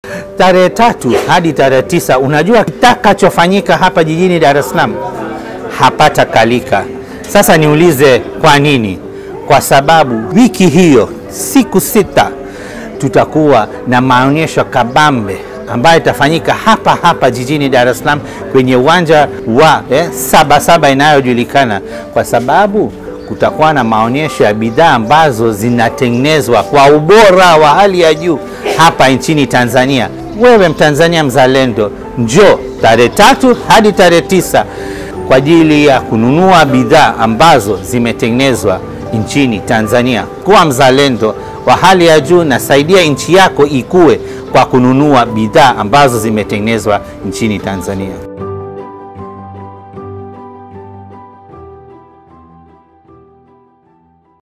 tarehe tatu hadi tarehe tisa unajua kitakachofanyika hapa jijini Dar es Salaam hapata kalika. Sasa niulize kwa nini? Kwa sababu wiki hiyo siku sita tutakuwa na maonyesho kabambe ambayo itafanyika hapa hapa jijini Dar es Salaam kwenye uwanja wa eh, Sabasaba inayojulikana kwa sababu kutakuwa na maonyesho ya bidhaa ambazo zinatengenezwa kwa ubora wa hali ya juu hapa nchini Tanzania. Wewe Mtanzania mzalendo, njoo tarehe tatu hadi tarehe tisa kwa ajili ya kununua bidhaa ambazo zimetengenezwa nchini Tanzania. Kuwa mzalendo wa hali ya juu na saidia nchi yako ikue kwa kununua bidhaa ambazo zimetengenezwa nchini Tanzania.